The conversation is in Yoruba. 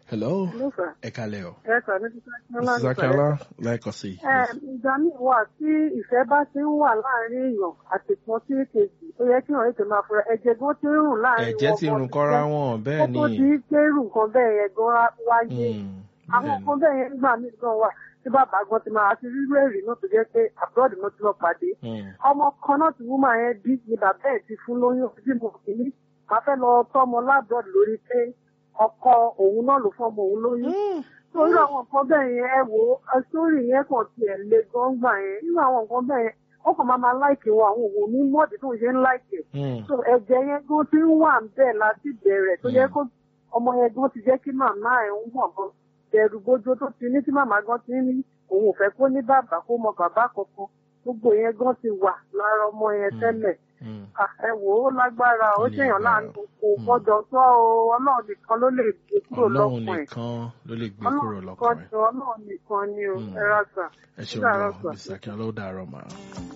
hello Hello, sir. ẹ kalẹ̀ o. Yes, sir. Mrs. Akínọlá mrs ní akínọlá lẹ́ẹ̀kan sí i. Ẹ, ìgbà míì wà tí ìfẹ́ bá ti ń wà láàrin èèyàn àti kan sí kejì ó yẹ kí wọ́n ètò máa fura ẹ̀jẹ̀ gan ti ń rùn láàrin ẹ̀jẹ̀ ti wọn rùn kọ́ra wọn bẹ́ẹ̀ kó ni. tó di pé irú nǹkan bẹ́ẹ̀ yẹn gan wáyé Mm, àwọn bẹ́ẹ̀ ni. nǹkan bẹ́ẹ̀ yẹn gbà mí gan wà tí bàbá gan ti máa ti rírú èrè náà tó jẹ́ pé abroad náà ti lọ pàdé Mm, ọmọ kan náà ti wúmà yẹn bí ni bàbá ẹ̀ ti fún lóyún bí mo kì í máa fẹ́ lọ tọ́mọ lábroad lórí pé ọkọ òun náà ló fọ́mọ òun lóyún torí àwọn nǹkan bẹ́ẹ̀ yẹn ẹ wò ó sórí yẹn kàn tiẹ̀ le gan gbà yẹn nínú àwọn nǹkan bẹ́ẹ̀ yẹn ó kàn máa máa láìkè wọn àwọn òwò ní mọ́ọ̀dì tó ń ṣe ń láìkè mm, so ẹ̀jẹ̀ yẹn gan ti ń wà ń bẹ̀ láti bẹ̀rẹ̀ tó yẹ Mm. kó ọmọ yẹn gan ti jẹ́ kí màmá ẹ̀ ń wọ̀n gan bẹ̀rù bójú tó ti ní tí màmá gan ti ní òun ò fẹ́ kó ní bàbá kó mọ bàbá kankan gbogbo yẹn gan ti wà lára ọmọ yẹn Mm. tẹ́lẹ̀ mm. Ah, ẹ wò ó lágbára ó Ó ní ṣèyàn agbára. láàánú kò Mm. gbọdọ̀ tó o ọlọ́run nìkan ló lè gbé kúrò ọlọ́run lọ́kùn ẹ̀ nìkan ló lè gbé kúrò ọlọ́run lọ́kàn nìkan rẹ̀. jọ ọlọ́run nìkan ni o Mm. ẹ rà sà ẹ ó ṣeun dàárọ̀ gan sà. mrs akínọlá ó dàárọ̀ mà.